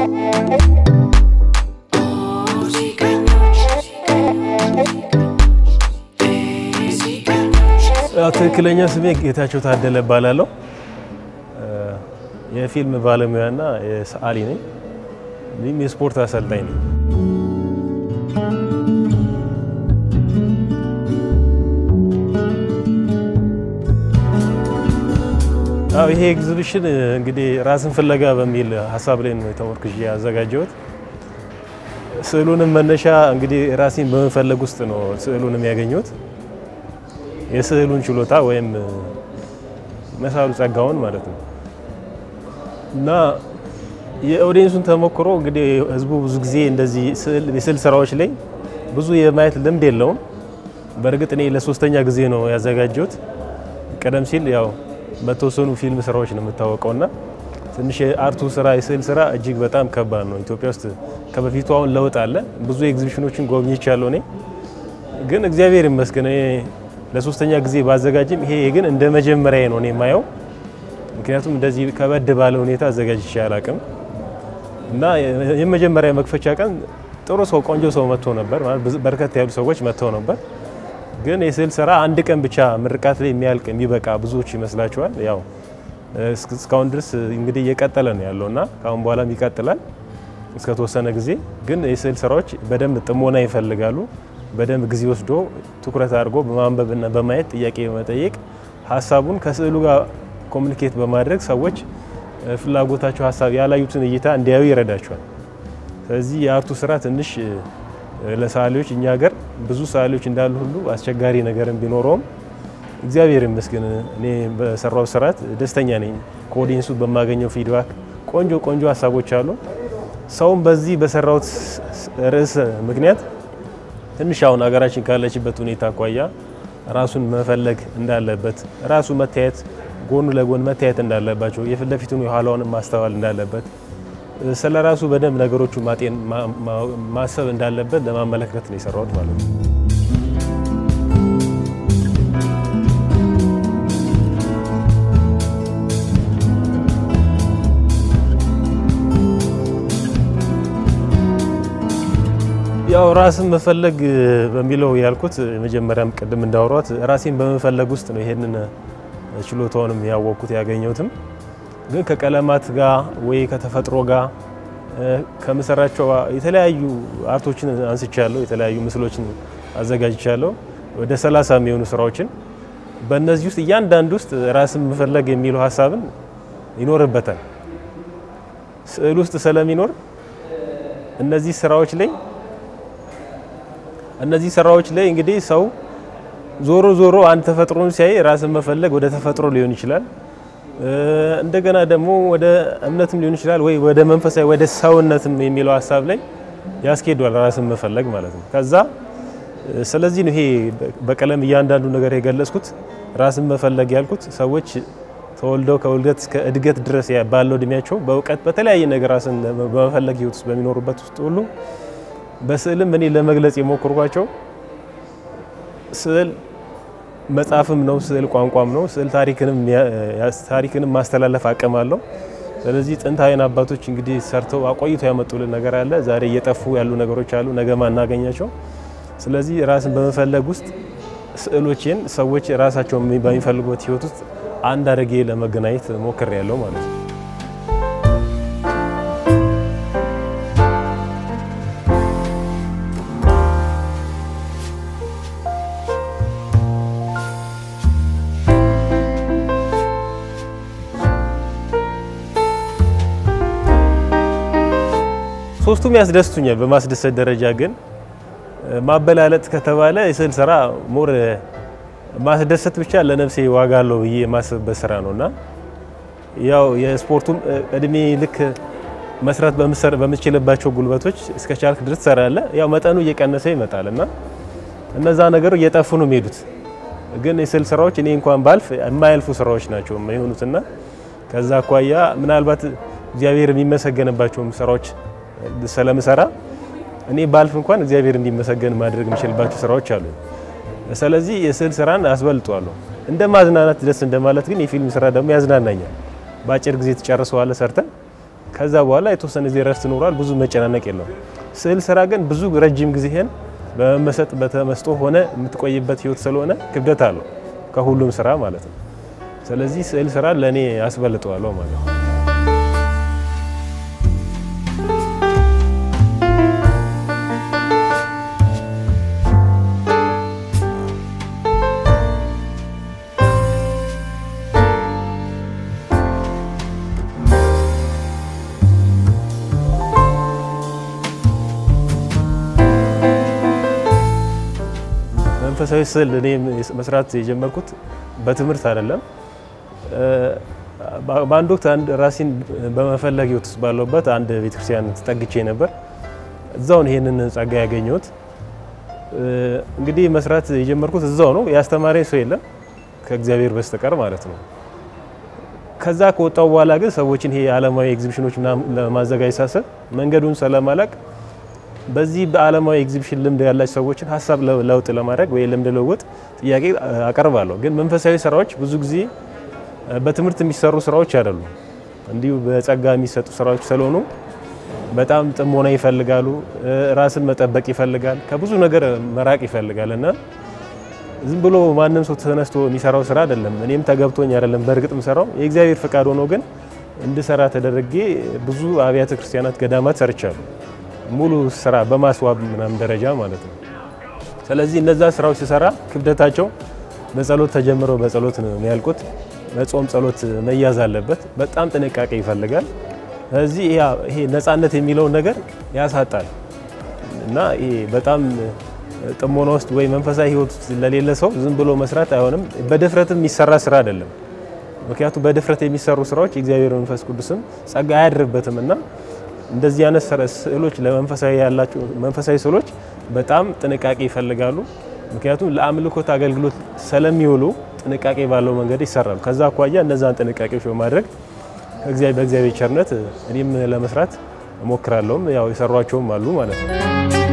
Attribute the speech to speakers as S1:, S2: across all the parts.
S1: ትክክለኛ ስሜ ጌታቸው ታደለ እባላለሁ። የፊልም ባለሙያና የሰዓሊ ነኝ። እንዲሁም የስፖርት አሰልጣኝ ነኝ። አዎ ይሄ ኤግዚቢሽን እንግዲህ ራስን ፍለጋ በሚል ሀሳብ ላይ ነው ተመርኩዤ ያዘጋጀሁት። ስዕሉንም መነሻ እንግዲህ ራሴን በመፈለግ ውስጥ ነው ስዕሉንም ያገኘሁት። የስዕሉን ችሎታ ወይም መሳሉ ጸጋውን ማለት ነው እና የኦዲየንሱን ተሞክሮ እንግዲህ ህዝቡ ብዙ ጊዜ እንደዚህ የስዕል ስራዎች ላይ ብዙ የማየት ልምድ የለውም። በእርግጥ እኔ ለሶስተኛ ጊዜ ነው ያዘጋጀሁት። ቀደም ሲል ያው በተወሰኑ ፊልም ስራዎች ነው የምታወቀው እና ትንሽ የአርቱ ስራ የስዕል ስራ እጅግ በጣም ከባድ ነው። ኢትዮጵያ ውስጥ ከበፊቱ አሁን ለውጥ አለ። ብዙ ኤግዚቢሽኖችን ጎብኝቻለሁ እኔ ግን እግዚአብሔር ይመስገን ለሶስተኛ ጊዜ ባዘጋጅም ይሄ ግን እንደ መጀመሪያ ነው እኔ የማየው። ምክንያቱም እንደዚህ ከበድ ባለ ሁኔታ አዘጋጅቼ አላቅም እና የመጀመሪያ መክፈቻ ቀን ጥሩ ሰው ቆንጆ ሰው መጥቶ ነበር፣ በርከት ያሉ ሰዎች መጥተው ነበር። ግን የስዕል ስራ አንድ ቀን ብቻ ምርቃት ላይ የሚያልቅ የሚበቃ ብዙዎች ይመስላቸዋል። ያው እስካሁን ድረስ እንግዲህ እየቀጠለ ነው ያለው እና ከአሁን በኋላም ይቀጥላል እስከ ተወሰነ ጊዜ። ግን የስዕል ስራዎች በደንብ ጥሞና ይፈልጋሉ። በደንብ ጊዜ ወስዶ ትኩረት አድርጎ በማንበብና በማየት ጥያቄ በመጠየቅ ሀሳቡን ከስዕሉ ጋር ኮሚኒኬት በማድረግ ሰዎች ፍላጎታቸው ሀሳብ ያላዩትን እይታ እንዲያዩ ይረዳቸዋል። ስለዚህ የአርቱ ስራ ትንሽ ለሰዓሊዎች እኛ ሀገር ብዙ ሰዓሊዎች እንዳሉ ሁሉ አስቸጋሪ ነገርም ቢኖረውም እግዚአብሔር ይመስገን እኔ በሰራው ስርዓት ደስተኛ ነኝ። ከኦዲየንሱ በማገኘው ፊድባክ ቆንጆ ቆንጆ ሀሳቦች አሉ። ሰውም በዚህ በሰራውት ርዕስ ምክንያት ትንሽ አሁን ሀገራችን ካለችበት ሁኔታ አኳያ ራሱን መፈለግ እንዳለበት ራሱ መታየት ጎኑ ለጎን መታየት እንዳለባቸው የፊት ለፊቱን የኋላውን ማስተዋል እንዳለበት ስለ ራሱ በደንብ ነገሮቹ ማጤን ማሰብ እንዳለበት ለማመለከት ነው የሰራሁት ማለት ነው። ያው ራስን መፈለግ በሚለው ያልኩት መጀመሪያም ቅድም እንዳወሯት ራሴን በመፈለግ ውስጥ ነው ይሄንን ችሎታውንም ያወቅኩት ያገኘሁትም። ግን ከቀለማት ጋር ወይ ከተፈጥሮ ጋር ከምሰራቸው የተለያዩ አርቶችን አንስቻለሁ። የተለያዩ ምስሎችን አዘጋጅቻለሁ። ወደ ሰላሳ የሚሆኑ ስራዎችን በእነዚህ ውስጥ እያንዳንዱ ውስጥ ራስን መፈለግ የሚለው ሀሳብን ይኖርበታል። ስዕል ውስጥ ስለሚኖር እነዚህ ስራዎች ላይ እነዚህ ስራዎች ላይ እንግዲህ ሰው ዞሮ ዞሮ አንድ ተፈጥሮን ሲያይ ራስን መፈለግ ወደ ተፈጥሮ ሊሆን ይችላል። እንደገና ደግሞ ወደ እምነትም ሊሆን ይችላል ወይ ወደ መንፈሳዊ ወደ ሰውነትም የሚለው ሀሳብ ላይ ያስኬዷል ራስን መፈለግ ማለት ነው። ከዛ ስለዚህ ነው ይሄ በቀለም እያንዳንዱ ነገር የገለጽኩት ራስን መፈለግ ያልኩት ሰዎች ተወልደው ከውልደት እስከ እድገት ድረስ ባለው እድሜያቸው በእውቀት በተለያየ ነገር ራስን በመፈለግ ህይወት ውስጥ በሚኖሩበት ውስጥ ሁሉ በስዕልም እኔ ለመግለጽ የሞከርኳቸው ስዕል መጽሐፍም ነው፣ ስዕል ቋንቋም ነው። ስዕል ታሪክንም ማስተላለፍ አቅም አለው። ስለዚህ ጥንታዊን አባቶች እንግዲህ ሰርተው አቆይቶ ያመጡልን ነገር አለ። ዛሬ እየጠፉ ያሉ ነገሮች አሉ፣ ነገ ማናገኛቸው። ስለዚህ ራስን በመፈለግ ውስጥ ስዕሎቼን ሰዎች ራሳቸውን በሚፈልጉበት ህይወት ውስጥ አንድ አድርጌ ለመገናኘት ሞክሬያለሁ ማለት ነው። ሶስቱም ያስደስቱኛል። በማስደሰት ደረጃ ግን ማበላለጥ ከተባለ የስዕል ስራ ሞር ማስደሰት ብቻ ለነፍሴ ዋጋ አለው ብዬ የማስብበት ስራ ነው እና ያው የስፖርቱም እድሜ ልክ መስራት በምትችልባቸው ጉልበቶች እስከ ቻልክ ድረስ ትሰራለህ። ያው መጠኑ እየቀነሰ ይመጣል እና እነዛ ነገሮች እየጠፉ ነው የሚሄዱት። ግን የስዕል ስራዎች እኔ እንኳን ባልፍ የማያልፉ ስራዎች ናቸው የሚሆኑትና ከዛ አኳያ ምናልባት እግዚአብሔር የሚመሰገንባቸውም ስራዎች ስለምሰራ እኔ ባልፍ እንኳን እግዚአብሔር እንዲመሰገን ማድረግ የሚችልባቸው ስራዎች አሉ። ስለዚህ የስዕል ስራን አስበልጧለሁ። እንደ ማዝናናት ደስ እንደማለት ግን የፊልም ስራ ደግሞ ያዝናናኛል። በአጭር ጊዜ ትጨርሰዋለህ ሰርተን ከዛ በኋላ የተወሰነ ጊዜ ረፍት ኖሯል። ብዙ መጨናነቅ የለውም። ስዕል ስራ ግን ብዙ ረጅም ጊዜህን በመመሰጥ በተመስጦ ሆነ የምትቆይበት ህይወት ስለሆነ ክብደት አለው ከሁሉም ስራ ማለት ነው። ስለዚህ ስዕል ስራ ለእኔ አስበልጠዋለሁ ማለት ነው። መንፈሳዊ ስዕል እኔ መስራት የጀመርኩት በትምህርት አይደለም። በአንድ ወቅት አንድ ራሴን በመፈለግ ህይወት ውስጥ ባለሁበት አንድ ቤተክርስቲያን ተጠግቼ ነበር። እዛውን ይሄንን ጸጋ ያገኘሁት እንግዲህ መስራት የጀመርኩት እዛው ነው። ያስተማረኝ ሰው የለም ከእግዚአብሔር በስተቀር ማለት ነው። ከዛ ከወጣው በኋላ ግን ሰዎችን ይሄ ዓለማዊ ኤግዚቢሽኖች ለማዘጋጀት ሳስብ መንገዱን ስለማላቅ በዚህ በዓለማዊ ኤግዚቢሽን ልምድ ያላቸው ሰዎችን ሀሳብ ለውጥ ለማድረግ ወይ ልምድ ለውጥ ጥያቄ አቀርባለሁ። ግን መንፈሳዊ ስራዎች ብዙ ጊዜ በትምህርት የሚሰሩ ስራዎች አይደሉም። እንዲሁ በጸጋ የሚሰጡ ስራዎች ስለሆኑ በጣም ጥሞና ይፈልጋሉ። ራስን መጠበቅ ይፈልጋል። ከብዙ ነገር መራቅ ይፈልጋል እና ዝም ብሎ ማንም ሰው ተነስቶ የሚሰራው ስራ አይደለም። እኔም ተገብቶኝ አይደለም በእርግጥ የምሰራው የእግዚአብሔር ፈቃድ ሆኖ ግን እንድሰራ ተደረጌ ብዙ አብያተ ክርስቲያናት፣ ገዳማት ሰርቻለሁ። ሙሉ ስራ በማስዋብ ምናምን ደረጃ ማለት ነው። ስለዚህ እነዛ ስራዎች ሲሰራ ክብደታቸው በጸሎት ተጀምረው በጸሎት ነው የሚያልቁት። በጾም ጸሎት መያዝ አለበት። በጣም ጥንቃቄ ይፈልጋል። ስለዚህ ይሄ ነፃነት የሚለውን ነገር ያሳጣል እና ይሄ በጣም ጥሞና ውስጥ ወይ መንፈሳዊ ህይወት ውስጥ ለሌለ ሰው ዝም ብሎ መስራት አይሆንም። በድፍረትም የሚሰራ ስራ አይደለም። ምክንያቱም በድፍረት የሚሰሩ ስራዎች የእግዚአብሔር መንፈስ ቅዱስም ጸጋ አያድርበትም እና እንደዚህ አይነት ስዕሎች ለመንፈሳዊ ያላቸው መንፈሳዊ ስዕሎች በጣም ጥንቃቄ ይፈልጋሉ። ምክንያቱም ለአምልኮት አገልግሎት ስለሚውሉ ጥንቃቄ ባለው መንገድ ይሰራሉ። ከዛ አኳያ እነዛን ጥንቃቄዎች በማድረግ በእግዚአብሔር ቸርነት እኔም ለመስራት እሞክራለሁም ያው የሰሯቸውም አሉ ማለት ነው።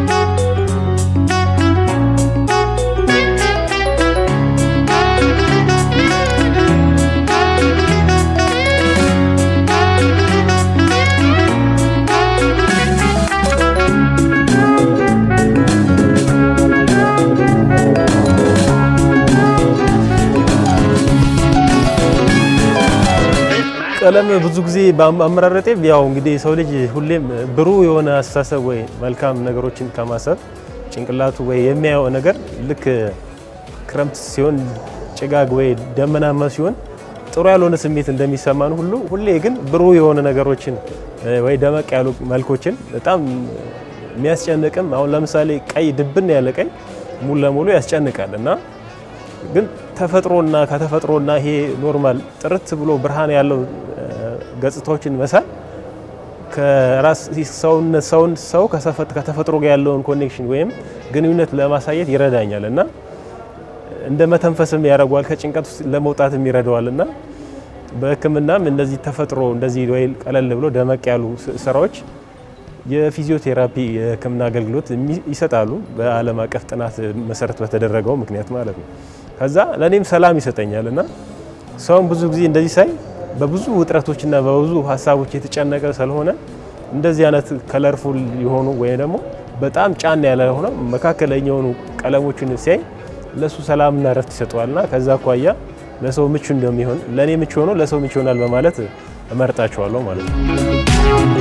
S1: ቀለም ብዙ ጊዜ በአመራረጤ ያው እንግዲህ የሰው ልጅ ሁሌም ብሩህ የሆነ አስተሳሰብ ወይ መልካም ነገሮችን ከማሰብ ጭንቅላቱ ወይ የሚያየው ነገር ልክ ክረምት ሲሆን ጭጋግ ወይ ደመናማ ሲሆን ጥሩ ያልሆነ ስሜት እንደሚሰማን ሁሉ ሁሌ ግን ብሩህ የሆነ ነገሮችን ወይ ደመቅ ያሉ መልኮችን በጣም የሚያስጨንቅም አሁን ለምሳሌ ቀይ ድብን ያለ ቀይ ሙሉ ለሙሉ ያስጨንቃል እና ግን ተፈጥሮና ከተፈጥሮና ይሄ ኖርማል ጥርት ብሎ ብርሃን ያለው ገጽታዎችን መሳል ከራስ ሰውነት ሰውን ሰው ከተፈጥሮ ጋር ያለውን ኮኔክሽን ወይም ግንኙነት ለማሳየት ይረዳኛል እና እንደ መተንፈስም ያደርገዋል ከጭንቀት ውስጥ ለመውጣትም ይረዳዋል እና በሕክምናም እንደዚህ ተፈጥሮ እንደዚህ ወይ ቀለል ብሎ ደመቅ ያሉ ስራዎች የፊዚዮቴራፒ የሕክምና አገልግሎት ይሰጣሉ። በዓለም አቀፍ ጥናት መሰረት በተደረገው ምክንያት ማለት ነው። ከዛ ለእኔም ሰላም ይሰጠኛል እና ሰውን ብዙ ጊዜ እንደዚህ ሳይ በብዙ ውጥረቶችና በብዙ ሀሳቦች የተጨነቀ ስለሆነ እንደዚህ አይነት ከለርፉል የሆኑ ወይም ደግሞ በጣም ጫን ያለ ሆነ መካከለኛ የሆኑ ቀለሞችን ሲያይ ለሱ ሰላምና እረፍት ይሰጠዋልና ከዛ አኳያ ለሰው ምቹ እንደሚሆን ለእኔ ምቹ ሆኖ ለሰው ምቹ ይሆናል በማለት እመርጣቸዋለሁ ማለት ነው።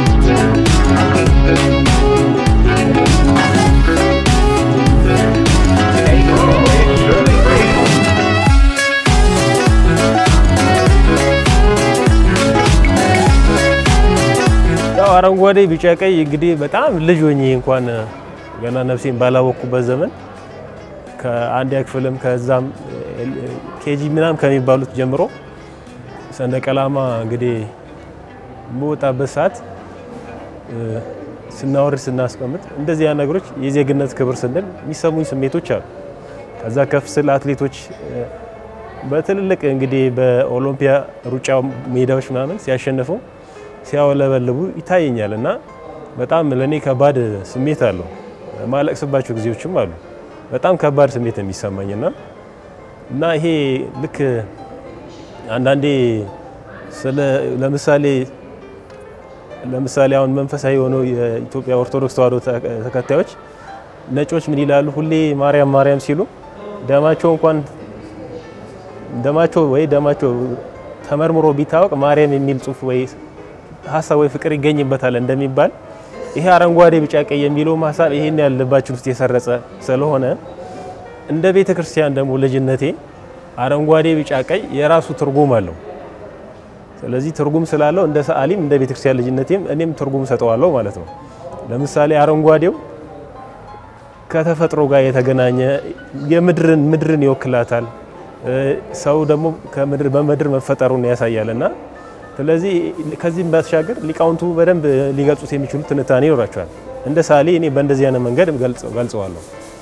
S1: ያው አረንጓዴ፣ ቢጫ፣ ቀይ እንግዲህ በጣም ልጅ ሆኜ እንኳን ገና ነፍሴን ባላወቅኩበት ዘመን ከአንደኛ ክፍልም ከዛም ኬጂ ምናምን ከሚባሉት ጀምሮ ሰንደቅ ዓላማ እንግዲህ በወጣበት ሰዓት ስናወርድ ስናስቀምጥ እንደዚህ ያ ነገሮች የዜግነት ክብር ስንል የሚሰሙኝ ስሜቶች አሉ። ከዛ ከፍ ስል አትሌቶች በትልልቅ እንግዲህ በኦሎምፒያ ሩጫ ሜዳዎች ምናምን ሲያሸንፉ ሲያወለበልቡ ይታየኛል እና በጣም ለእኔ ከባድ ስሜት አለው። ማለቅስባቸው ጊዜዎችም አሉ። በጣም ከባድ ስሜት የሚሰማኝና እና ይሄ ልክ አንዳንዴ ስለ ለምሳሌ ለምሳሌ አሁን መንፈሳዊ የሆነው የኢትዮጵያ ኦርቶዶክስ ተዋሕዶ ተከታዮች ነጮች ምን ይላሉ? ሁሌ ማርያም ማርያም ሲሉ ደማቸው እንኳን ደማቸው ወይ ደማቸው ተመርምሮ ቢታወቅ ማርያም የሚል ጽሑፍ ወይ ሀሳብ ወይ ፍቅር ይገኝበታል እንደሚባል ይሄ አረንጓዴ ቢጫ ቀይ የሚለውም ሀሳብ ይሄን ያህል ልባችን ውስጥ የሰረጸ ስለሆነ እንደ ቤተ ክርስቲያን ደግሞ ልጅነቴ አረንጓዴ ቢጫ ቀይ የራሱ ትርጉም አለው። ስለዚህ ትርጉም ስላለው እንደ ሰዓሊም እንደ ቤተ ክርስቲያን ልጅነቴም እኔም ትርጉም ሰጠዋለሁ ማለት ነው። ለምሳሌ አረንጓዴው ከተፈጥሮ ጋር የተገናኘ የምድርን ምድርን ይወክላታል። ሰው ደግሞ ከምድር በምድር መፈጠሩን ያሳያል እና ስለዚህ ከዚህም ባሻገር ሊቃውንቱ በደንብ ሊገልጹት የሚችሉ ትንታኔ ይኖራቸዋል። እንደ ሳሌ እኔ በእንደዚህ አይነት መንገድ ገልጸዋለሁ።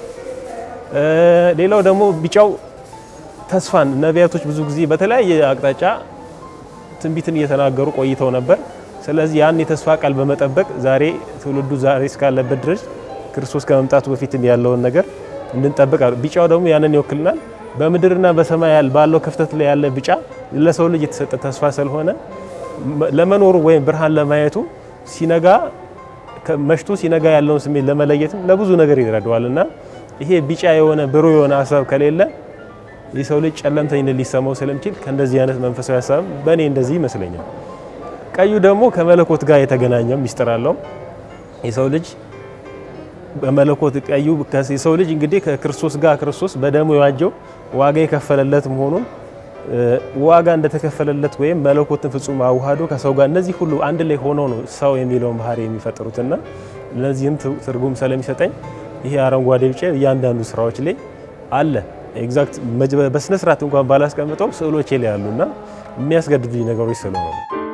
S1: ሌላው ደግሞ ቢጫው ተስፋን ነቢያቶች ብዙ ጊዜ በተለያየ አቅጣጫ ትንቢትን እየተናገሩ ቆይተው ነበር። ስለዚህ ያን የተስፋ ቃል በመጠበቅ ዛሬ ትውልዱ ዛሬ እስካለበት ድረስ ክርስቶስ ከመምጣቱ በፊትም ያለውን ነገር እንድንጠብቅ ቢጫው ደግሞ ያንን ይወክልናል። በምድርና በሰማይ ባለው ክፍተት ላይ ያለ ቢጫ ለሰው ልጅ የተሰጠ ተስፋ ስለሆነ ለመኖሩ ወይም ብርሃን ለማየቱ ሲነጋ መሽቶ ሲነጋ ያለውን ስሜት ለመለየትም ለብዙ ነገር ይረዳዋል እና ይሄ ቢጫ የሆነ ብሩህ የሆነ ሀሳብ ከሌለ የሰው ልጅ ጨለምተኝነት ሊሰማው ስለሚችል ከእንደዚህ አይነት መንፈሳዊ ሀሳብ በእኔ እንደዚህ ይመስለኛል። ቀዩ ደግሞ ከመለኮት ጋር የተገናኘ ሚስጥር አለው። የሰው ልጅ በመለኮት ቀዩ የሰው ልጅ እንግዲህ ከክርስቶስ ጋር ክርስቶስ በደሙ የዋጀው ዋጋ የከፈለለት መሆኑን ዋጋ እንደተከፈለለት ወይም መለኮትን ፍጹም አዋህዶ ከሰው ጋር እነዚህ ሁሉ አንድ ላይ ሆነው ነው ሰው የሚለውን ባህሪ የሚፈጥሩትና ለዚህም ትርጉም ስለሚሰጠኝ ይሄ አረንጓዴ ቢጫ እያንዳንዱ ስራዎች ላይ አለ። ኤግዛክት በስነ ስርዓት እንኳን ባላስቀምጠው ስዕሎቼ ላይ ያሉና የሚያስገድዱኝ ነገሮች ስለሆኑ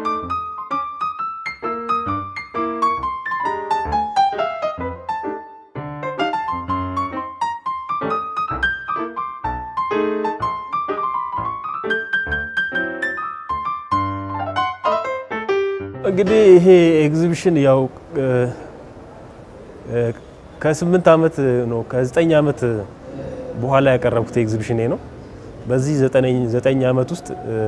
S1: እንግዲህ ይሄ ኤግዚቢሽን ያው ከስምንት ዓመት ነው ከዘጠኝ ዓመት በኋላ ያቀረብኩት ኤግዚቢሽን ነው። በዚህ ዘጠኝ ዓመት ውስጥ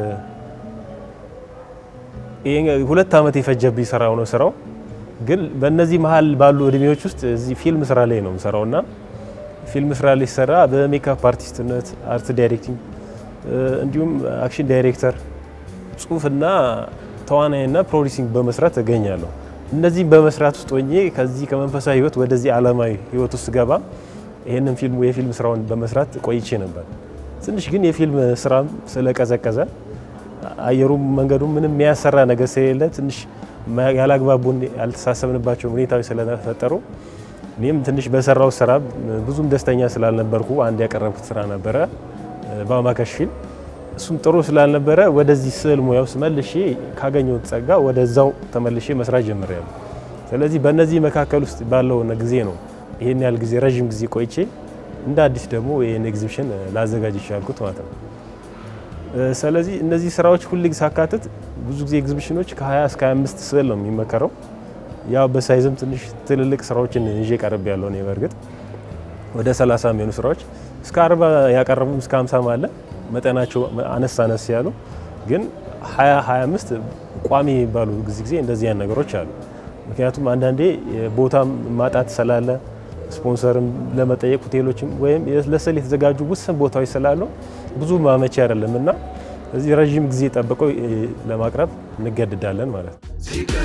S1: ሁለት ዓመት የፈጀብኝ ስራው ነው ስራው። ግን በእነዚህ መሀል ባሉ እድሜዎች ውስጥ እዚህ ፊልም ስራ ላይ ነው የምሰራው እና ፊልም ስራ ላይ ሲሰራ በሜካፕ አርቲስትነት፣ አርት ዳይሬክቲንግ እንዲሁም አክሽን ዳይሬክተር፣ ጽሁፍና ተዋናይና ፕሮዲሲንግ በመስራት እገኛለሁ። እነዚህም በመስራት ውስጥ ሆኜ ከዚህ ከመንፈሳዊ ህይወት ወደዚህ ዓለማዊ ህይወት ውስጥ ገባ ይህንን ፊልም የፊልም ስራውን በመስራት ቆይቼ ነበር። ትንሽ ግን የፊልም ስራም ስለቀዘቀዘ አየሩም መንገዱም ምንም የሚያሰራ ነገር ስለሌለ ትንሽ ያላግባቡን ያልተሳሰብንባቸው ሁኔታዎች ስለተፈጠሩ እኔም ትንሽ በሰራው ስራ ብዙም ደስተኛ ስላልነበርኩ አንድ ያቀረብኩት ስራ ነበረ በአማካሽ ፊልም እሱም ጥሩ ስላልነበረ ወደዚህ ስዕል ሙያ ውስጥ መልሼ ካገኘሁት ጸጋ ወደዛው ተመልሼ መስራት ጀምሬያለሁ። ስለዚህ በእነዚህ መካከል ውስጥ ባለው ጊዜ ነው ይህን ያህል ጊዜ ረዥም ጊዜ ቆይቼ እንደ አዲስ ደግሞ ይህን ኤግዚቢሽን ላዘጋጅ ይቻልኩት ማለት ነው። ስለዚህ እነዚህ ስራዎች ሁል ጊዜ ሳካትት ብዙ ጊዜ ኤግዚቢሽኖች ከ20 እስከ 25 ስዕል ነው የሚመከረው። ያው በሳይዝም ትንሽ ትልልቅ ስራዎችን ይዤ ቀርብ ያለው ነው። በእርግጥ ወደ 30 የሚሆኑ ስራዎች እስከ 40 ያቀረቡም እስከ 50 አለ። መጠናቸው አነስ አነስ ያሉ ግን 20 25 ቋሚ የሚባሉ ጊዜ ጊዜ እንደዚህ አይነት ነገሮች አሉ። ምክንያቱም አንዳንዴ ቦታም ማጣት ስላለ ስፖንሰርም ለመጠየቅ ሆቴሎችም ወይም ለስዕል የተዘጋጁ ውስን ቦታዎች ስላሉ ብዙ ማመቻ አይደለም እና እዚህ ረዥም ጊዜ ጠብቀው ለማቅረብ እንገድዳለን ማለት ነው።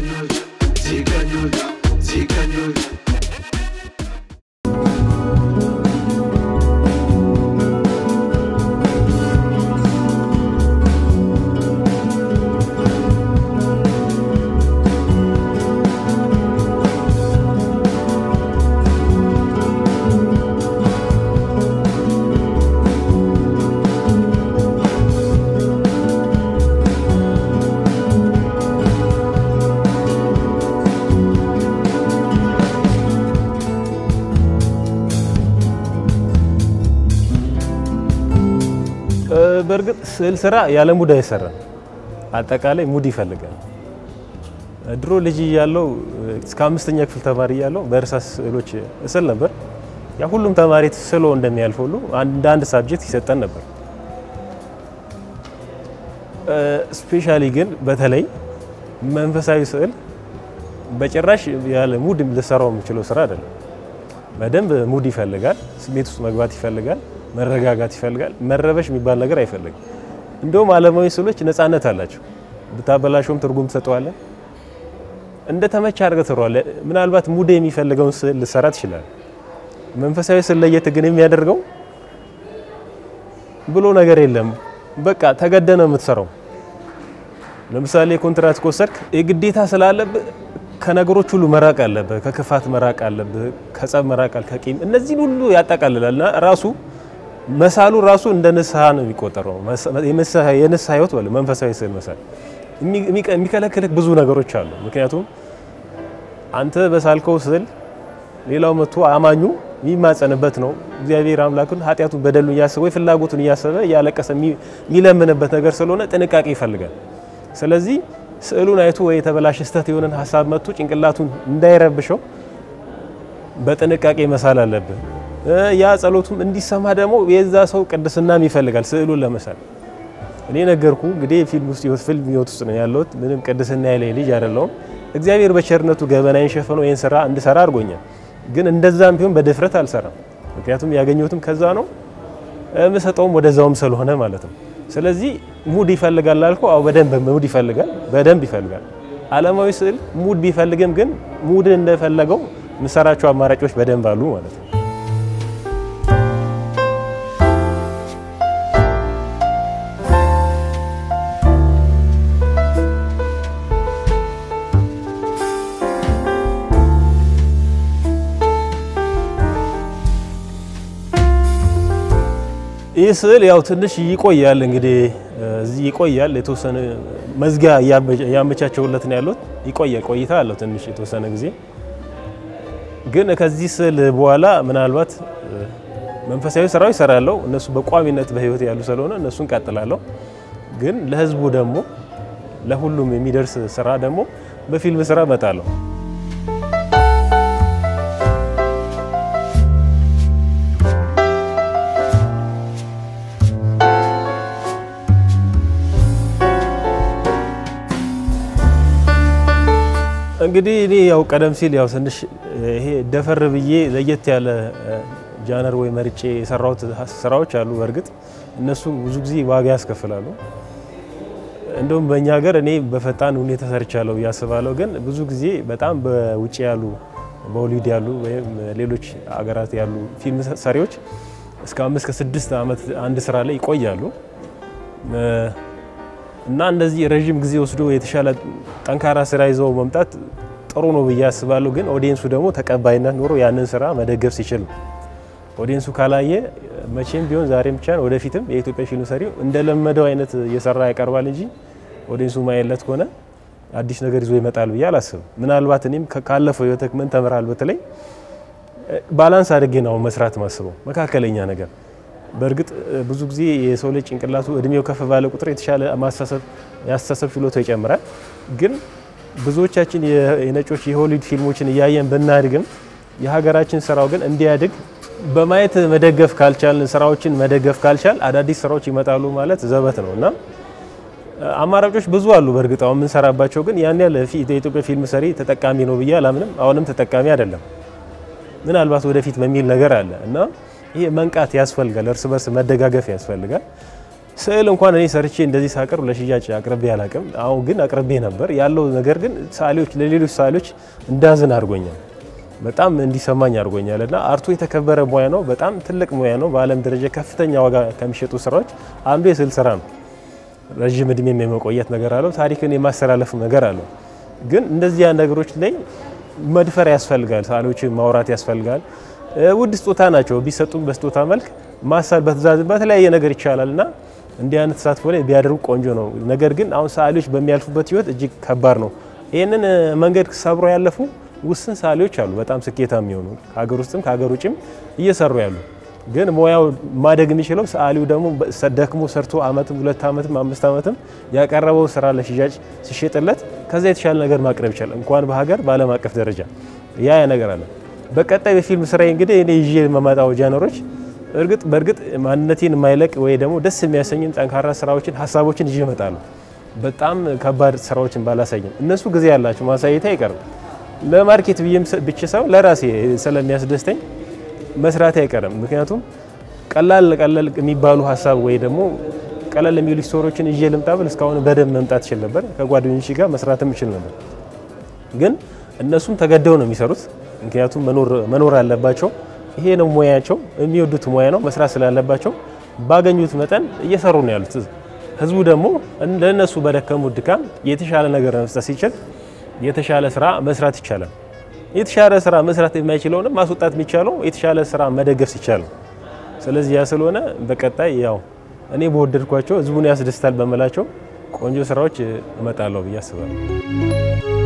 S1: በእርግጥ ስዕል ስራ ያለ ሙድ አይሰራም። አጠቃላይ ሙድ ይፈልጋል። ድሮ ልጅ እያለሁ እስከ አምስተኛ ክፍል ተማሪ እያለሁ በእርሳስ ስዕሎች እስል ነበር። ያ ሁሉም ተማሪ ስሎ እንደሚያልፍ ሁሉ እንደ አንድ ሳብጀክት ይሰጠን ነበር። ስፔሻሊ ግን በተለይ መንፈሳዊ ስዕል በጭራሽ ያለ ሙድ ልሰራው የምችለው ስራ አይደለም። በደንብ ሙድ ይፈልጋል፣ ስሜት ውስጥ መግባት ይፈልጋል፣ መረጋጋት ይፈልጋል። መረበሽ የሚባል ነገር አይፈልግም። እንደውም ዓለማዊ ስዕሎች ነፃነት አላቸው። ብታበላሸውም ትርጉም ትሰጠዋለህ። እንደ ተመቸ አድርገህ ትሰራዋለህ። ምናልባት ሙድ የሚፈልገውን ስዕል ልሰራ ትችላለህ። መንፈሳዊ ስዕል ለየት ግን የሚያደርገው ብሎ ነገር የለም። በቃ ተገደ ነው የምትሰራው። ለምሳሌ ኮንትራት ከወሰድክ የግዴታ ስላለብህ ከነገሮች ሁሉ መራቅ አለብህ። ከክፋት መራቅ አለብህ። ከጸብ መራቅ አለ ከቂም እነዚህን ሁሉ ያጠቃልላልና ራሱ መሳሉ ራሱ እንደ ንስሐ ነው የሚቆጠረው። የንስሐ ህይወት በለ መንፈሳዊ ስዕል መሳል የሚከለክልህ ብዙ ነገሮች አሉ። ምክንያቱም አንተ በሳልከው ስዕል ሌላው መጥቶ አማኙ የሚማጸንበት ነው። እግዚአብሔር አምላኩን ኃጢአቱን በደሉን እያሰበ ወይ ፍላጎቱን እያሰበ እያለቀሰ የሚለምንበት ነገር ስለሆነ ጥንቃቄ ይፈልጋል። ስለዚህ ስዕሉን አይቶ ወይ የተበላሸ ስህተት የሆነን ሀሳብ መጥቶ ጭንቅላቱን እንዳይረብሸው በጥንቃቄ መሳል አለብን። ያ ጸሎቱም እንዲሰማ ደግሞ የዛ ሰው ቅድስናም ይፈልጋል ስዕሉን ለመሳል። እኔ ነገርኩ እንግዲህ ፊልም ውስጥ ህይወት ፊልም ህይወት ውስጥ ነው ያለሁት። ምንም ቅድስና ያለኝ ልጅ አይደለሁም። እግዚአብሔር በቸርነቱ ገበናዬን ሸፍኖ ይህን ስራ እንድሰራ አድርጎኛል። ግን እንደዛም ቢሆን በድፍረት አልሰራም። ምክንያቱም ያገኘሁትም ከዛ ነው የምሰጠውም ወደዛውም ስለሆነ ማለት ነው። ስለዚህ ሙድ ይፈልጋል ላልከው፣ አዎ በደንብ ሙድ ይፈልጋል፣ በደንብ ይፈልጋል። ዓለማዊ ስዕል ሙድ ቢፈልግም ግን ሙድ እንደፈለገው የምሰራቸው አማራጮች በደንብ አሉ ማለት ነው። ይህ ስዕል ያው ትንሽ ይቆያል እንግዲህ እዚህ ይቆያል። የተወሰነ መዝጊያ እያመቻቸውለት ነው ያሉት። ይቆያል፣ ቆይታ አለው ትንሽ የተወሰነ ጊዜ። ግን ከዚህ ስዕል በኋላ ምናልባት መንፈሳዊ ስራው ይሰራለሁ። እነሱ በቋሚነት በህይወት ያሉ ስለሆነ እነሱን ቀጥላለሁ። ግን ለህዝቡ ደግሞ ለሁሉም የሚደርስ ስራ ደግሞ በፊልም ስራ እመጣለሁ። እንግዲህ እኔ ያው ቀደም ሲል ያው ትንሽ ይሄ ደፈር ብዬ ለየት ያለ ጃነር ወይ መርጬ የሰራሁት ስራዎች አሉ። በእርግጥ እነሱ ብዙ ጊዜ ዋጋ ያስከፍላሉ። እንደውም በእኛ ሀገር እኔ በፈጣን ሁኔታ ሰርቻለሁ ብዬ አስባለሁ። ግን ብዙ ጊዜ በጣም በውጭ ያሉ በሆሊውድ ያሉ ወይም ሌሎች አገራት ያሉ ፊልም ሰሪዎች እስከ አምስት ከስድስት ዓመት አንድ ስራ ላይ ይቆያሉ እና እንደዚህ ረዥም ጊዜ ወስዶ የተሻለ ጠንካራ ስራ ይዘው መምጣት ጥሩ ነው ብዬ አስባለሁ። ግን ኦዲየንሱ ደግሞ ተቀባይነት ኖሮ ያንን ስራ መደገፍ ሲችል ነው። ኦዲየንሱ ካላየ መቼም ቢሆን ዛሬም ብቻ ወደፊትም የኢትዮጵያ ፊልም ሰሪው እንደለመደው አይነት እየሰራ ያቀርባል እንጂ ኦዲየንሱ ማየለት ከሆነ አዲስ ነገር ይዞ ይመጣል ብዬ አላስብም። ምናልባት እኔም ካለፈው ህይወትህ ምን ተምራል? በተለይ ባላንስ አድርጌ ነው መስራት ማስበው መካከለኛ ነገር በእርግጥ ብዙ ጊዜ የሰው ልጅ ጭንቅላቱ እድሜው ከፍ ባለ ቁጥር የተሻለ ማስተሳሰብ የአስተሳሰብ ችሎታው ይጨምራል። ግን ብዙዎቻችን የነጮች የሆሊውድ ፊልሞችን እያየን ብናድግም የሀገራችን ስራው ግን እንዲያድግ በማየት መደገፍ ካልቻልን ስራዎችን መደገፍ ካልቻል አዳዲስ ስራዎች ይመጣሉ ማለት ዘበት ነው እና አማራጮች ብዙ አሉ። በእርግጥ አሁን የምንሰራባቸው ግን ያን ያለ የኢትዮጵያ ፊልም ሰሪ ተጠቃሚ ነው ብዬ አላምንም። አሁንም ተጠቃሚ አይደለም። ምናልባት ወደፊት በሚል ነገር አለ እና ይሄ መንቃት ያስፈልጋል። እርስ በርስ መደጋገፍ ያስፈልጋል። ስዕል እንኳን እኔ ሰርቼ እንደዚህ ሳቀርብ ለሽያጭ አቅርቤ አላቅም። አሁን ግን አቅርቤ ነበር ያለው ነገር ግን ሰዓሊዎች ለሌሎች ሰዓሊዎች እንዳዝን አድርጎኛል። በጣም እንዲሰማኝ አድርጎኛል እና አርቱ የተከበረ ሙያ ነው። በጣም ትልቅ ሙያ ነው። በዓለም ደረጃ ከፍተኛ ዋጋ ከሚሸጡ ስራዎች አንዱ የስዕል ስራ ነው። ረዥም እድሜም የመቆየት ነገር አለው። ታሪክን የማስተላለፍ ነገር አለው። ግን እንደዚያ ነገሮች ላይ መድፈር ያስፈልጋል። ሰዓሊዎችን ማውራት ያስፈልጋል። ውድ ስጦታ ናቸው። ቢሰጡም በስጦታ መልክ ማሳል በትእዛዝ በተለያየ ነገር ይቻላል እና እንዲህ አይነት ተሳትፎ ላይ ቢያደርጉ ቆንጆ ነው። ነገር ግን አሁን ሰዓሊዎች በሚያልፉበት ህይወት እጅግ ከባድ ነው። ይህንን መንገድ ሰብሮ ያለፉ ውስን ሰዓሊዎች አሉ፣ በጣም ስኬታማ የሚሆኑ ከሀገር ውስጥም ከሀገር ውጭም እየሰሩ ያሉ። ግን ሙያው ማደግ የሚችለው ሰዓሊው ደግሞ ደክሞ ሰርቶ አመትም ሁለት አመትም አምስት አመትም ያቀረበው ስራ ለሽያጭ ሲሸጥለት ከዛ የተሻለ ነገር ማቅረብ ይቻላል፣ እንኳን በሀገር በዓለም አቀፍ ደረጃ ያ ነገር አለ። በቀጣይ በፊልም ስራዬ እንግዲህ እኔ ይዤ የመማጣው ጃነሮች እርግጥ በእርግጥ ማንነቴን የማይለቅ ወይ ደግሞ ደስ የሚያሰኝን ጠንካራ ስራዎችን ሀሳቦችን ይዤ እመጣለሁ። በጣም ከባድ ስራዎችን ባላሳይም እነሱ ጊዜ ያላቸው ማሳየት አይቀርም። ለማርኬት ብዬም ብቻ ሳይሆን ለራሴ ስለሚያስደስተኝ መስራት አይቀርም። ምክንያቱም ቀላል ቀላል የሚባሉ ሀሳብ ወይ ደግሞ ቀላል የሚሉ ስቶሪዎችን ይዤ ልምጣ ብል እስካሁን በደንብ መምጣት ይችል ነበር። ከጓደኞች ጋር መስራትም ይችል ነበር። ግን እነሱም ተገደው ነው የሚሰሩት። ምክንያቱም መኖር አለባቸው። ይሄ ነው ሙያቸው፣ የሚወዱት ሙያ ነው። መስራት ስላለባቸው ባገኙት መጠን እየሰሩ ነው ያሉት። ህዝቡ ደግሞ ለእነሱ በደከሙት ድካም የተሻለ ነገር መስጠት ሲችል የተሻለ ስራ መስራት ይቻላል። የተሻለ ስራ መስራት የማይችለውንም ማስወጣት የሚቻለው የተሻለ ስራ መደገፍ ሲቻል ነው። ስለዚህ ያ ስለሆነ በቀጣይ ያው እኔ በወደድኳቸው ህዝቡን ያስደስታል በመላቸው ቆንጆ ስራዎች እመጣለሁ ብዬ አስባለሁ።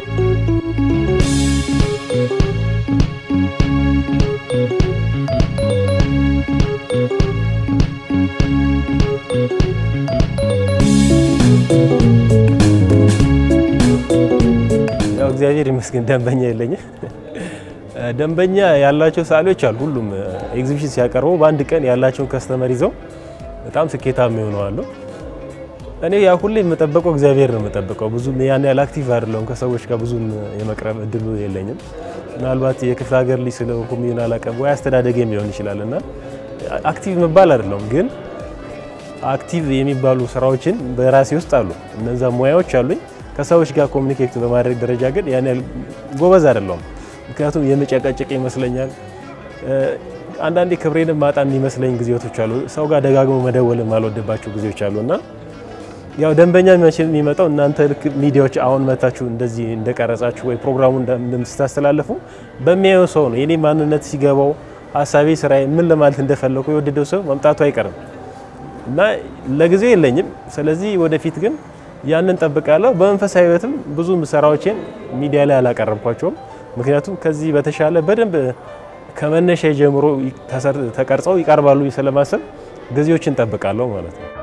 S1: ያው እግዚአብሔር ይመስገን ደንበኛ የለኝም። ደንበኛ ያላቸው ሰዓሊዎች አሉ። ሁሉም ኤግዚቢሽን ሲያቀርቡ በአንድ ቀን ያላቸውን ከስተመር ይዘው በጣም ስኬታማ ይሆናሉ። እኔ ያ ሁሌ የምጠበቀው እግዚአብሔር ነው የምጠብቀው። ብዙም ያን ያህል አክቲቭ አይደለሁም። ከሰዎች ጋር ብዙም የመቅረብ እድሉ የለኝም። ምናልባት የክፍለ ሀገር ልጅ ስለሆንኩም ይሆን አላውቅም፣ ወይ አስተዳደጌም ሊሆን ይችላል እና አክቲቭ መባል አይደለሁም ግን አክቲቭ የሚባሉ ስራዎችን በራሴ ውስጥ አሉ። እነዛ ሙያዎች አሉኝ። ከሰዎች ጋር ኮሚኒኬት በማድረግ ደረጃ ግን ያን ያህል ጎበዝ አይደለሁም። ምክንያቱም የመጨቃጨቅ ይመስለኛል። አንዳንዴ ክብሬንም ማጣ የሚመስለኝ ጊዜቶች አሉ። ሰው ጋር ደጋግሞ መደወል የማልወድባቸው ጊዜዎች አሉ እና ያው ደንበኛ የሚመጣው እናንተ ልክ ሚዲያዎች አሁን መታችሁ እንደዚህ እንደቀረጻችሁ ወይ ፕሮግራሙ እንደምታስተላለፉ በሚያየው ሰው ነው። የኔ ማንነት ሲገባው ሀሳቤ፣ ስራዬ ምን ለማለት እንደፈለኩ የወደደው ሰው መምጣቱ አይቀርም እና ለጊዜው የለኝም። ስለዚህ ወደፊት ግን ያንን ጠብቃለሁ። በመንፈሳዊ ሕይወትም ብዙ ስራዎችን ሚዲያ ላይ አላቀረብኳቸውም። ምክንያቱም ከዚህ በተሻለ በደንብ ከመነሻ ጀምሮ ተቀርጸው ይቀርባሉ ስለማሰብ ጊዜዎችን ጠብቃለሁ ማለት ነው።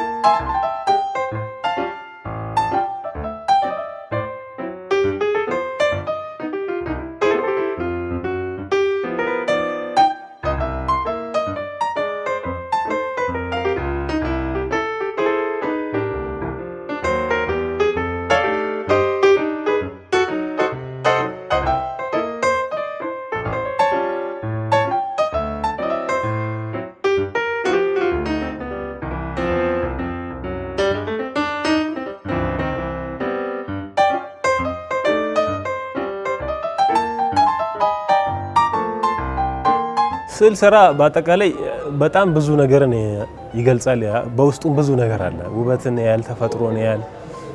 S1: ስዕል ስራ በአጠቃላይ በጣም ብዙ ነገርን ይገልጻል። በውስጡም ብዙ ነገር አለ። ውበትን ያህል ተፈጥሮን ያህል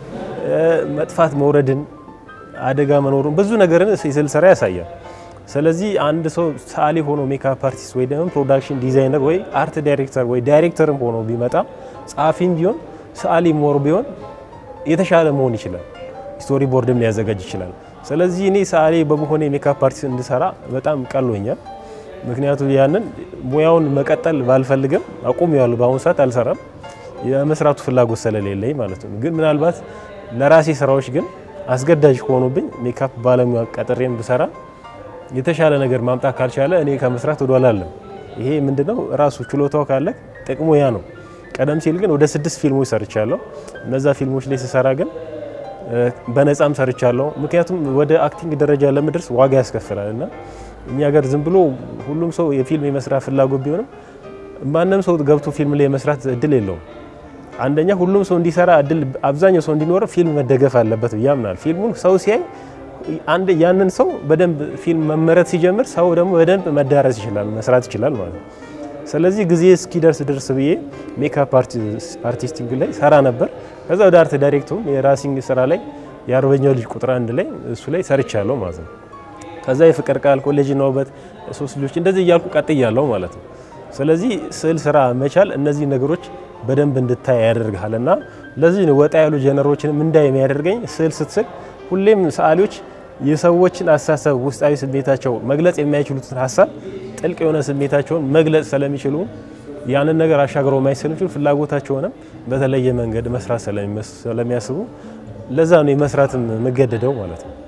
S1: መጥፋት መውረድን፣ አደጋ መኖሩን ብዙ ነገርን የስዕል ስራ ያሳያል። ስለዚህ አንድ ሰው ሰዓሊ ሆኖ ሜካፕ አርቲስት ወይ ደግሞ ፕሮዳክሽን ዲዛይነር ወይ አርት ዳይሬክተር ወይ ዳይሬክተርም ሆኖ ቢመጣ ጸሐፊም ቢሆን ሰዓሊ ሞር ቢሆን የተሻለ መሆን ይችላል። ስቶሪ ቦርድም ሊያዘጋጅ ይችላል። ስለዚህ እኔ ሰዓሊ በመሆኔ ሜካፕ አርቲስት እንድሰራ በጣም ቀሎኛል። ምክንያቱም ያንን ሙያውን መቀጠል ባልፈልግም አቁሜዋለሁ። በአሁኑ ሰዓት አልሰራም፣ የመስራቱ ፍላጎት ስለሌለኝ ማለት ነው። ግን ምናልባት ለራሴ ስራዎች ግን አስገዳጅ ከሆኑብኝ ሜካፕ ባለሙያ ቀጥሬም ብሰራ የተሻለ ነገር ማምጣት ካልቻለ እኔ ከመስራት ወደ ኋላ አለም። ይሄ ምንድነው ራሱ ችሎታው ካለ ጥቅሙ ያ ነው። ቀደም ሲል ግን ወደ ስድስት ፊልሞች ሰርቻለሁ። እነዛ ፊልሞች ላይ ስሰራ ግን በነፃም ሰርቻለሁ። ምክንያቱም ወደ አክቲንግ ደረጃ ለመድረስ ዋጋ ያስከፍላል እና እኛ ሀገር ዝም ብሎ ሁሉም ሰው የፊልም የመስራት ፍላጎት ቢሆንም ማንም ሰው ገብቶ ፊልም ላይ የመስራት እድል የለውም። አንደኛ ሁሉም ሰው እንዲሰራ እድል አብዛኛው ሰው እንዲኖር ፊልም መደገፍ አለበት ብዬ አምናለሁ። ፊልሙን ሰው ሲያይ አንድ ያንን ሰው በደንብ ፊልም መመረት ሲጀምር ሰው ደግሞ በደንብ መዳረስ ይችላል፣ መስራት ይችላል ማለት ነው። ስለዚህ ጊዜ እስኪደርስ ድረስ ብዬ ሜካፕ አርቲስቲንግ ላይ ሰራ ነበር። ከዛ ወደ አርት ዳይሬክቱም የራሲንግ ስራ ላይ የአርበኛው ልጅ ቁጥር አንድ ላይ እሱ ላይ ሰርቻለሁ ማለት ነው። ከዛ የፍቅር ቃል ኮሌጅና ውበት ሶስት ልጆች እንደዚህ እያልኩ ቀጥያለሁ ማለት ነው። ስለዚህ ስዕል ስራ መቻል እነዚህ ነገሮች በደንብ እንድታይ ያደርግሃል እና ለዚህ ወጣ ያሉ ጀነሮችንም እንዳይ የሚያደርገኝ ስዕል ስትስል ሁሌም ሰዓሊዎች የሰዎችን አስተሳሰብ ውስጣዊ ስሜታቸው መግለጽ የማይችሉትን ሀሳብ ጥልቅ የሆነ ስሜታቸውን መግለጽ ስለሚችሉ ያንን ነገር አሻግረው ማየት ስለሚችሉ ፍላጎታቸውንም በተለየ መንገድ መስራት ስለሚያስቡ ለዛ ነው የመስራትም የምገደደው ማለት ነው።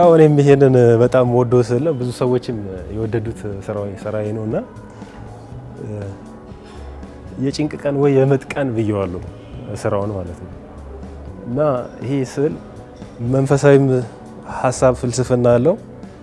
S1: ያው እኔም ይሄንን በጣም ወዶ ስለ ብዙ ሰዎችም የወደዱት ስራዬ ነው እና የጭንቅ ቀን ወይ የምጥ ቀን ብየዋለሁ ስራውን ማለት ነው እና ይሄ ስዕል መንፈሳዊም ሀሳብ ፍልስፍና አለው፣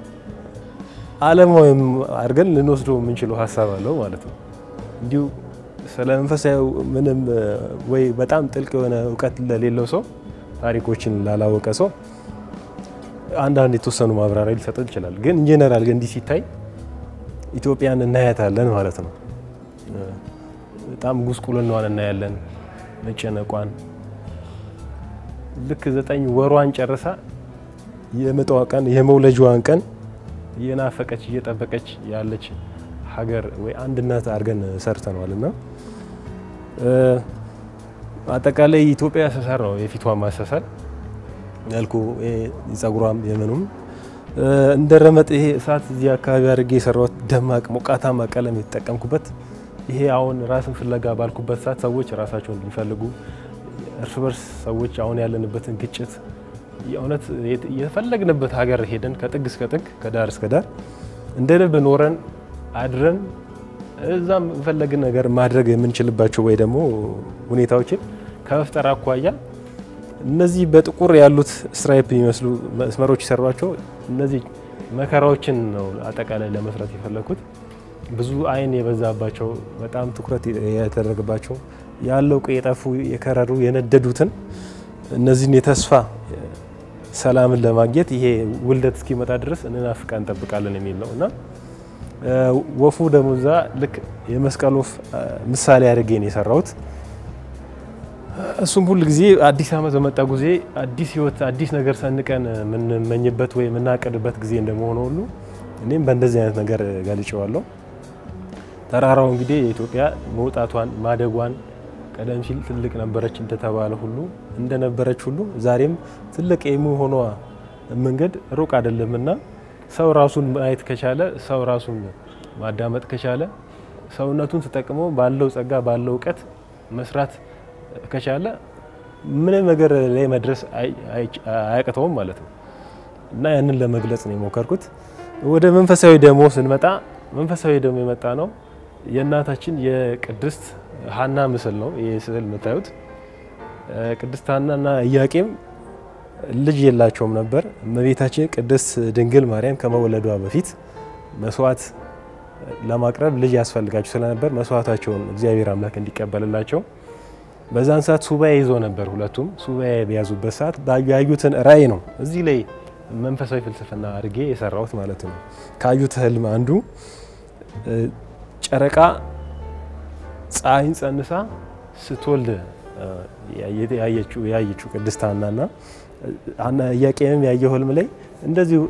S1: ዓለማዊም አድርገን ልንወስደው የምንችለው ሀሳብ አለው ማለት ነው። እንዲሁ ስለ መንፈሳዊ ምንም ወይ በጣም ጥልቅ የሆነ እውቀት ለሌለው ሰው ታሪኮችን ላላወቀ ሰው አንዳንድ የተወሰኑ ማብራሪያ ሊሰጥ ይችላል። ግን ኢንጀነራል ግን እንዲህ ሲታይ ኢትዮጵያን እናያታለን ማለት ነው። በጣም ጉስቁልናዋን እናያለን፣ መጨነቋን ልክ ዘጠኝ ወሯን ጨርሳ የምጧ ቀን የመውለጃዋን ቀን እየናፈቀች እየጠበቀች ያለች ሀገር ወይ አንድ እናት አድርገን ሰርተነዋል እና አጠቃላይ ኢትዮጵያ አሰሳር ነው የፊቷ ማሰሳል መልኩ የጸጉሯም የምኑም እንደ ረመጥ ይሄ እሳት እዚህ አካባቢ አድርጌ የሰራሁት ደማቅ ሞቃታማ ቀለም የተጠቀምኩበት ይሄ አሁን ራስን ፍለጋ ባልኩበት ሰዓት ሰዎች ራሳቸውን ሊፈልጉ እርስ በርስ ሰዎች አሁን ያለንበትን ግጭት የእውነት የፈለግንበት ሀገር ሄደን ከጥግ እስከ ጥግ ከዳር እስከ ዳር እንደ ልብ ኖረን አድረን እዛም የፈለግን ነገር ማድረግ የምንችልባቸው ወይ ደግሞ ሁኔታዎችን ከመፍጠር አኳያ እነዚህ በጥቁር ያሉት ስትራይፕ የሚመስሉ መስመሮች የሰሯቸው እነዚህ መከራዎችን ነው አጠቃላይ ለመስራት የፈለግኩት። ብዙ አይን የበዛባቸው በጣም ትኩረት የተደረገባቸው ያለው የጠፉ የከረሩ የነደዱትን እነዚህን የተስፋ ሰላምን ለማግኘት ይሄ ውልደት እስኪመጣ ድረስ እንናፍቃ እንጠብቃለን የሚል ነው እና ወፉ ደግሞ እዛ ልክ የመስቀል ወፍ ምሳሌ አድርጌ ነው የሰራሁት። እሱም ሁል ጊዜ አዲስ ዓመት በመጣ ጊዜ አዲስ ሕይወት አዲስ ነገር ሰንቀን የምንመኝበት ወይ የምናቅድበት ጊዜ እንደመሆነ ሁሉ እኔም በእንደዚህ አይነት ነገር ገልጨዋለሁ። ተራራው እንግዲህ የኢትዮጵያ መውጣቷን ማደጓን ቀደም ሲል ትልቅ ነበረች እንደተባለ ሁሉ እንደነበረች ሁሉ ዛሬም ትልቅ የመሆኗ መንገድ ሩቅ አይደለምና ሰው ራሱን ማየት ከቻለ ሰው ራሱን ማዳመጥ ከቻለ ሰውነቱን ተጠቅሞ ባለው ጸጋ ባለው እውቀት መስራት ከቻለ ምንም ነገር ላይ መድረስ አያቅተውም ማለት ነው እና ያንን ለመግለጽ ነው የሞከርኩት። ወደ መንፈሳዊ ደግሞ ስንመጣ መንፈሳዊ ደግሞ የመጣ ነው የእናታችን የቅድስት ሀና ምስል ነው። ይህ ስዕል የምታዩት ቅድስት ሀናና ኢያቄም ልጅ የላቸውም ነበር። እመቤታችን ቅድስት ድንግል ማርያም ከመወለዷ በፊት መስዋዕት ለማቅረብ ልጅ ያስፈልጋቸው ስለነበር መስዋዕታቸውን እግዚአብሔር አምላክ እንዲቀበልላቸው በዛን ሰዓት ሱባኤ ይዞ ነበር። ሁለቱም ሱባኤ በያዙበት ሰዓት ያዩትን ራእይ ነው እዚህ ላይ መንፈሳዊ ፍልስፍና አድርጌ የሰራሁት ማለት ነው። ካዩት ህልም አንዱ ጨረቃ ፀሐይን ጸንሳ ስትወልድ ያየችው ቅድስት ሀናና ኢያቄምም ያየው ህልም ላይ እንደዚሁ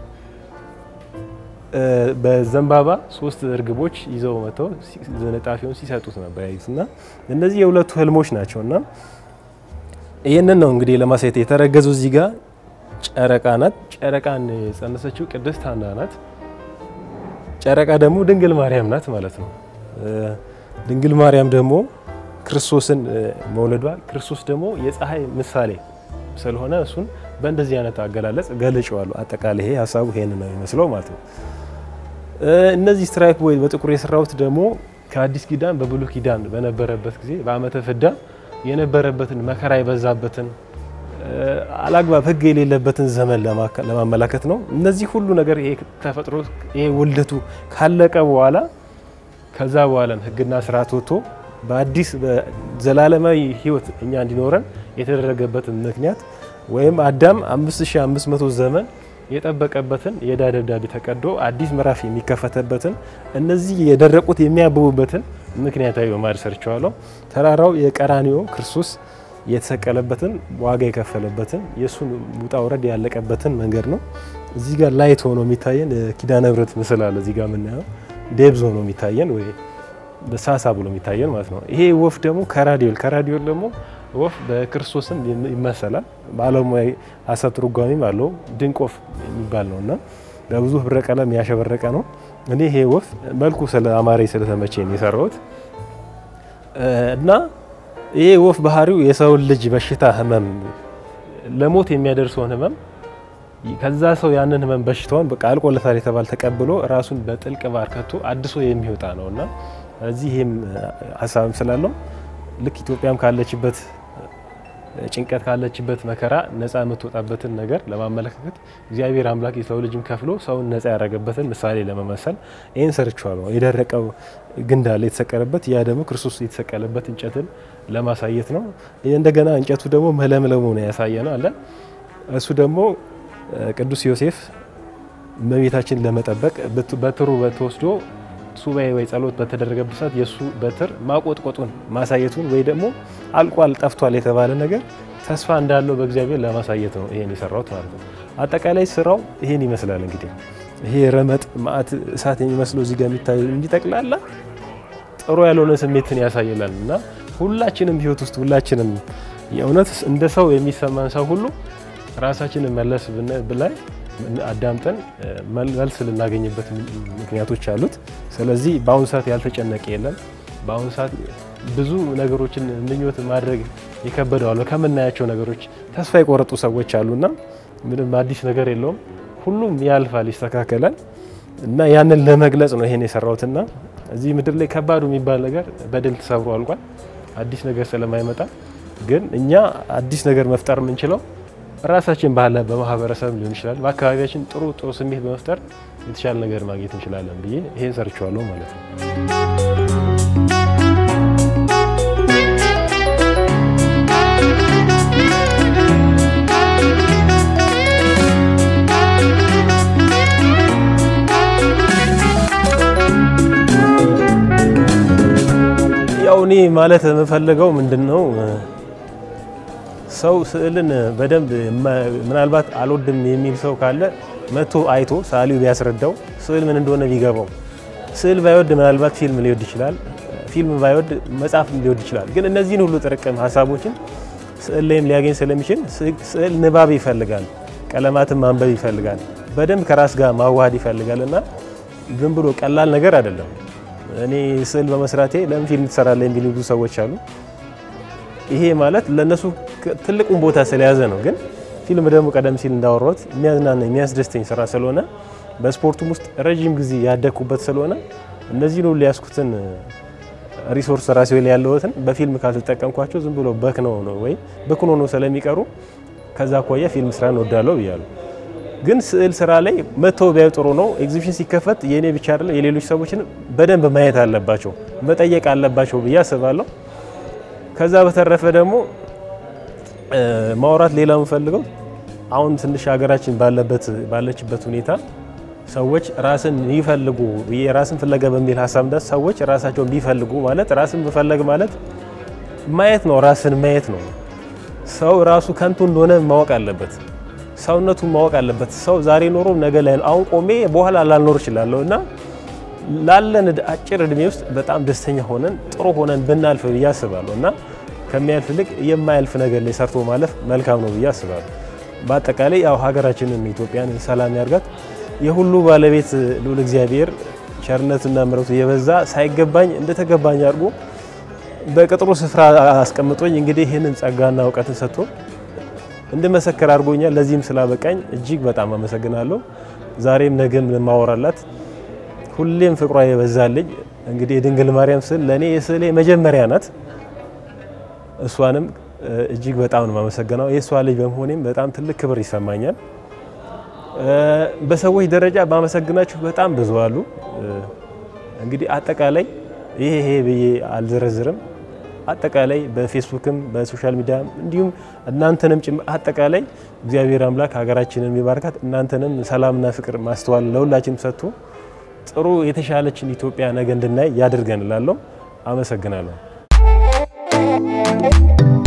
S1: በዘንባባ ሶስት እርግቦች ይዘው መጥተው ዝንጣፊውን ሲሰጡት ነበር ያዩት እና እነዚህ የሁለቱ ህልሞች ናቸው እና ይህንን ነው እንግዲህ ለማሳየት የተረገዘው እዚህ ጋር ጨረቃ ናት። ጨረቃን የጸነሰችው ቅድስት ሀና ናት። ጨረቃ ደግሞ ድንግል ማርያም ናት ማለት ነው። ድንግል ማርያም ደግሞ ክርስቶስን መውለዷ ክርስቶስ ደግሞ የፀሐይ ምሳሌ ስለሆነ እሱን በእንደዚህ አይነት አገላለጽ ገልጬዋለሁ። አጠቃላይ ይሄ ሀሳቡ ይሄን ነው የሚመስለው ማለት ነው። እነዚህ ስትራይፕ ወይ በጥቁር የሰራሁት ደግሞ ከአዲስ ኪዳን በብሉይ ኪዳን በነበረበት ጊዜ በዓመተ ፍዳ የነበረበትን መከራ የበዛበትን አላግባብ ሕግ የሌለበትን ዘመን ለማመላከት ነው። እነዚህ ሁሉ ነገር ይሄ ተፈጥሮ ይሄ ውልደቱ ካለቀ በኋላ ከዛ በኋላ ሕግና ስርዓት ወጥቶ በአዲስ በዘላለማዊ ሕይወት እኛ እንዲኖረን የተደረገበትን ምክንያት ወይም አዳም 5500 ዘመን የጠበቀበትን የዕዳ ደብዳቤ ተቀዶ አዲስ ምዕራፍ የሚከፈተበትን እነዚህ የደረቁት የሚያብቡበትን ምክንያታዊ በማድረግ ሰርቸዋለሁ። ተራራው የቀራኒዮ ክርስቶስ የተሰቀለበትን ዋጋ የከፈለበትን የእሱን ውጣ ውረድ ያለቀበትን መንገድ ነው። እዚህ ጋር ላይት ሆኖ የሚታየን ኪዳነ ምሕረት ምስል አለ። እዚህ ጋር የምናየው ዴብዝ ሆኖ የሚታየን ወይ ሳሳ ብሎ የሚታየን ማለት ነው። ይሄ ወፍ ደግሞ ከራዲዮል ከራዲዮል ደግሞ ወፍ በክርስቶስም ይመሰላል። በዓለማዊ ሀሳብ ትርጓሜም አለው። ድንቅ ወፍ የሚባል ነው እና በብዙ ህብረ ቀለም ያሸበረቀ ነው። እኔ ይሄ ወፍ መልኩ ስለ አማሬ ስለተመቼን የሰራሁት እና ይሄ ወፍ ባህሪው የሰውን ልጅ በሽታ ህመም፣ ለሞት የሚያደርሰውን ህመም ከዛ ሰው ያንን ህመም በሽታውን በቃ አልቆለታል የተባለ ተቀብሎ ራሱን በጥልቅ ባር ከቶ አድሶ የሚወጣ ነው እና እዚህ ይህም ሀሳብም ስላለው ልክ ኢትዮጵያም ካለችበት ጭንቀት ካለችበት መከራ ነፃ የምትወጣበትን ነገር ለማመለካከት እግዚአብሔር አምላክ የሰው ልጅም ከፍሎ ሰውን ነፃ ያደረገበትን ምሳሌ ለመመሰል ይህን ሰርቼዋለሁ። የደረቀው ግንድ አለ የተሰቀለበት፣ ያ ደግሞ ክርስቶስ የተሰቀለበት እንጨትን ለማሳየት ነው። እንደገና እንጨቱ ደግሞ መለምለሙ ነው ያሳየ ነው አለ እሱ ደግሞ ቅዱስ ዮሴፍ እመቤታችን ለመጠበቅ በትሩ ተወስዶ ሱባኤ ወይ ጸሎት በተደረገበት ሰዓት የእሱ በትር ማቆጥቆጡን ማሳየቱን ወይ ደግሞ አልቋል ጠፍቷል የተባለ ነገር ተስፋ እንዳለው በእግዚአብሔር ለማሳየት ነው ይሄን የሰራሁት ማለት ነው። አጠቃላይ ስራው ይሄን ይመስላል። እንግዲህ ይሄ ረመጥ ማዕት እሳት የሚመስለው እዚህ ጋር የሚታየው እንጂ ጠቅላላ ጥሩ ያልሆነ ስሜትን ያሳይላል እና ሁላችንም ህይወት ውስጥ ሁላችንም የእውነት እንደ ሰው የሚሰማን ሰው ሁሉ ራሳችንን መለስ ብላይ አዳምጠን መልስ ልናገኝበት ምክንያቶች አሉት። ስለዚህ በአሁኑ ሰዓት ያልተጨነቀ የለም። በአሁኑ ሰዓት ብዙ ነገሮችን ምኞት ማድረግ የከበደዋል። ከምናያቸው ነገሮች ተስፋ የቆረጡ ሰዎች አሉና ምንም አዲስ ነገር የለውም። ሁሉም ያልፋል፣ ይስተካከላል እና ያንን ለመግለጽ ነው ይሄን የሰራሁትና እዚህ ምድር ላይ ከባዱ የሚባል ነገር በድል ተሰብሮ አልቋል። አዲስ ነገር ስለማይመጣ ግን እኛ አዲስ ነገር መፍጠር የምንችለው ራሳችን ባለ በማህበረሰብ ሊሆን ይችላል። በአካባቢያችን ጥሩ ጥሩ ስሜት በመፍጠር የተሻለ ነገር ማግኘት እንችላለን ብዬ ይሄን ሰርቼዋለሁ ማለት ነው። ያው እኔ ማለት የምፈልገው ምንድን ነው ሰው ስዕልን በደንብ ምናልባት አልወድም የሚል ሰው ካለ መቶ አይቶ ሰዓሊው ቢያስረዳው ስዕል ምን እንደሆነ ቢገባው። ስዕል ባይወድ ምናልባት ፊልም ሊወድ ይችላል። ፊልም ባይወድ መጽሐፍ ሊወድ ይችላል። ግን እነዚህን ሁሉ ጥርቅም ሀሳቦችን ስዕል ላይም ሊያገኝ ስለሚችል ስዕል ንባብ ይፈልጋል፣ ቀለማትን ማንበብ ይፈልጋል፣ በደንብ ከራስ ጋር ማዋሃድ ይፈልጋል እና ዝም ብሎ ቀላል ነገር አይደለም። እኔ ስዕል በመስራቴ ለምን ፊልም ትሰራለህ የሚሉ ብዙ ሰዎች አሉ። ይሄ ማለት ለነሱ ትልቁን ቦታ ስለያዘ ነው። ግን ፊልም ደግሞ ቀደም ሲል እንዳወራሁት የሚያዝናና የሚያስደስተኝ ስራ ስለሆነ በስፖርቱም ውስጥ ረዥም ጊዜ ያደግኩበት ስለሆነ እነዚህን ሁሉ ያስኩትን ሪሶርስ ራሴ ላይ ያለሁትን በፊልም ካልተጠቀምኳቸው ዝም ብሎ በክነው ነው ወይ በክኖ ነው ስለሚቀሩ ከዛ አኳያ ፊልም ስራን እወዳለሁ ብያለሁ። ግን ስዕል ስራ ላይ መተው ቢያዩ ጥሩ ነው። ኤግዚቢሽን ሲከፈት የእኔ ብቻ አይደለም የሌሎች ሰዎችን በደንብ ማየት አለባቸው፣ መጠየቅ አለባቸው ብዬ አስባለሁ። ከዛ በተረፈ ደግሞ ማውራት ሌላ የምፈልገው አሁን ትንሽ ሀገራችን ባለበት ባለችበት ሁኔታ ሰዎች ራስን ይፈልጉ የራስን ፍለጋ በሚል ሀሳብ እንዳስ ሰዎች ራሳቸውን ቢፈልጉ ማለት ራስን መፈለግ ማለት ማየት ነው፣ ራስን ማየት ነው። ሰው ራሱ ከንቱ እንደሆነ ማወቅ አለበት፣ ሰውነቱን ማወቅ አለበት። ሰው ዛሬ ኖሮ ነገ ላይ አሁን ቆሜ በኋላ ላልኖር እችላለሁ እና ላለን አጭር እድሜ ውስጥ በጣም ደስተኛ ሆነን ጥሩ ሆነን ብናልፍ ብዬ አስባለሁ እና ከሚያልፍ ይልቅ የማያልፍ ነገር ላይ ሰርቶ ማለፍ መልካም ነው ብዬ አስባለሁ። በአጠቃላይ ያው ሀገራችንን ኢትዮጵያን ሰላም ያርጋት። የሁሉ ባለቤት ልዑል እግዚአብሔር ቸርነትና ምሕረቱ የበዛ ሳይገባኝ እንደተገባኝ አድርጎ በቅጥሩ ስፍራ አስቀምጦኝ እንግዲህ ይህንን ጸጋና እውቀትን ሰጥቶ እንድመሰክር አድርጎኛል። ለዚህም ስላበቃኝ እጅግ በጣም አመሰግናለሁ። ዛሬም ነገም ማወራላት ሁሌም ፍቅሯ የበዛልኝ እንግዲህ የድንግል ማርያም ስዕል ለእኔ የስዕሌ መጀመሪያ ናት። እሷንም እጅግ በጣም ነው የማመሰግነው። የእሷ ልጅ በመሆኔም በጣም ትልቅ ክብር ይሰማኛል። በሰዎች ደረጃ ባመሰግናችሁ በጣም ብዙ አሉ። እንግዲህ አጠቃላይ ይሄ ይሄ ብዬ አልዘረዝርም። አጠቃላይ በፌስቡክም በሶሻል ሚዲያ እንዲሁም እናንተንም ጭምር አጠቃላይ እግዚአብሔር አምላክ ሀገራችንን የሚባርካት እናንተንም ሰላምና ፍቅር ማስተዋል ለሁላችንም ሰጥቶ ጥሩ የተሻለችን ኢትዮጵያ ነገ እንድናይ ያድርገን እላለሁ። አመሰግናለሁ።